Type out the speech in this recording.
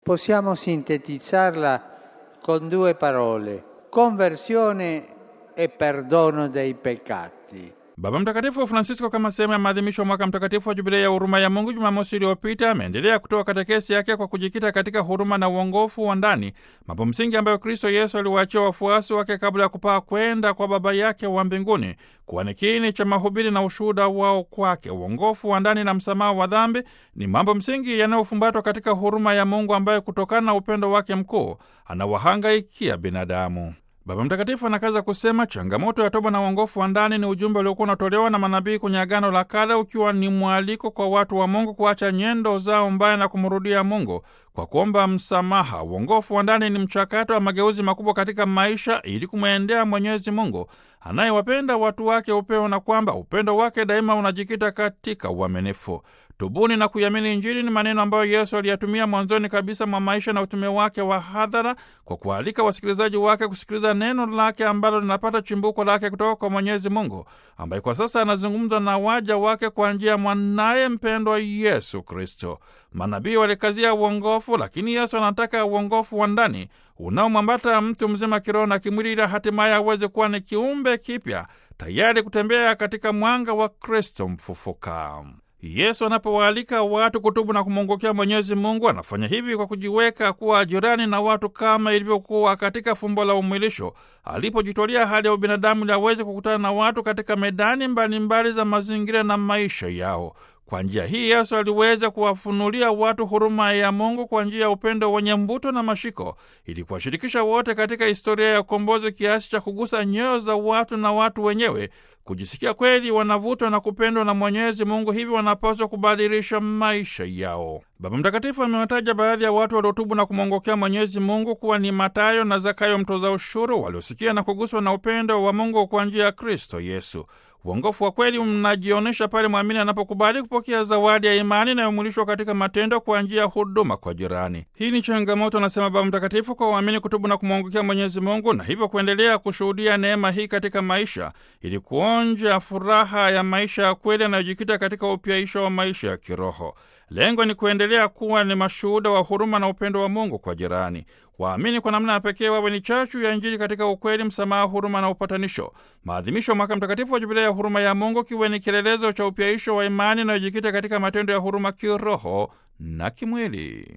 Possiamo sintetizzarla con due parole, conversione e perdono dei peccati. Baba Mtakatifu Francisco, kama sehemu ya maadhimisho ya mwaka mtakatifu wa jubilei ya huruma ya Mungu Jumamosi iliyopita, ameendelea kutoa katekesi yake kwa kujikita katika huruma na uongofu wa ndani, mambo msingi ambayo Kristo Yesu aliwaachia wafuasi wake kabla ya kupaa kwenda kwa Baba yake wa mbinguni, kuwa ni kiini cha mahubiri na ushuhuda wao kwake. Uongofu wa ndani na msamaha wa dhambi ni mambo msingi yanayofumbatwa katika huruma ya Mungu ambayo kutokana na upendo wake mkuu anawahangaikia binadamu. Baba Mtakatifu anakaza kusema changamoto ya toba na uongofu wa ndani ni ujumbe uliokuwa unatolewa na manabii kwenye Agano la Kale, ukiwa ni mwaliko kwa watu wa Mungu kuacha nyendo zao mbaya na kumrudia Mungu kwa kuomba msamaha. Uongofu wa ndani ni mchakato wa mageuzi makubwa katika maisha ili kumwendea Mwenyezi Mungu anayewapenda watu wake upeo, na kwamba upendo wake daima unajikita katika uaminifu. Tubuni na kuiamini Injili ni maneno ambayo Yesu aliyatumia mwanzoni kabisa mwa maisha na utume wake wa hadhara, kwa kualika wasikilizaji wake kusikiliza neno lake ambalo linapata chimbuko lake kutoka kwa Mwenyezi Mungu, ambaye kwa sasa anazungumza na waja wake kwa njia ya mwanaye mpendwa Yesu Kristo. Manabii walikazia uongofu, lakini Yesu anataka uongofu wa ndani unaomwambata mtu mzima kiroho na kimwili, ili hatimaye aweze kuwa ni kiumbe kipya tayari kutembea katika mwanga wa Kristo mfufuka. Yesu anapowaalika watu kutubu na kumwongokea Mwenyezi Mungu, anafanya hivi kwa kujiweka kuwa jirani na watu kama ilivyokuwa katika fumbo la umwilisho, alipojitwalia hali ya ubinadamu ili aweze kukutana na watu katika medani mbalimbali mbali za mazingira na maisha yao. Kwa njia hii Yesu aliweza kuwafunulia watu huruma ya Mungu kwa njia ya upendo wenye mbuto na mashiko, ili kuwashirikisha wote katika historia ya ukombozi kiasi cha kugusa nyoyo za watu na watu wenyewe kujisikia kweli wanavutwa na kupendwa na Mwenyezi Mungu, hivyo wanapaswa kubadilisha maisha yao. Baba Mtakatifu amewataja baadhi ya watu waliotubu na kumwongokea Mwenyezi Mungu kuwa ni Matayo na Zakayo mtoza ushuru, waliosikia na kuguswa na upendo wa Mungu kwa njia ya Kristo Yesu. Uongofu wa kweli mnajionyesha pale mwamini anapokubali kupokea zawadi ya imani inayomwilishwa katika matendo kwa njia ya huduma kwa jirani. Hii ni changamoto, anasema Baba Mtakatifu, kwa waamini kutubu na kumwongokea Mwenyezi Mungu na hivyo kuendelea kushuhudia neema hii katika maisha ili kuonja furaha ya maisha ya kweli yanayojikita katika upyaisho wa maisha ya kiroho. Lengo ni kuendelea kuwa ni mashuhuda wa huruma na upendo wa Mungu kwa jirani. Waamini kwa namna ya pekee wawe ni chachu ya Injili katika ukweli, msamaha, huruma na upatanisho. Maadhimisho ya mwaka mtakatifu wa Jubilei ya huruma ya Mungu kiwe ni kielelezo cha upyaisho wa imani inayojikita katika matendo ya huruma kiroho na kimwili.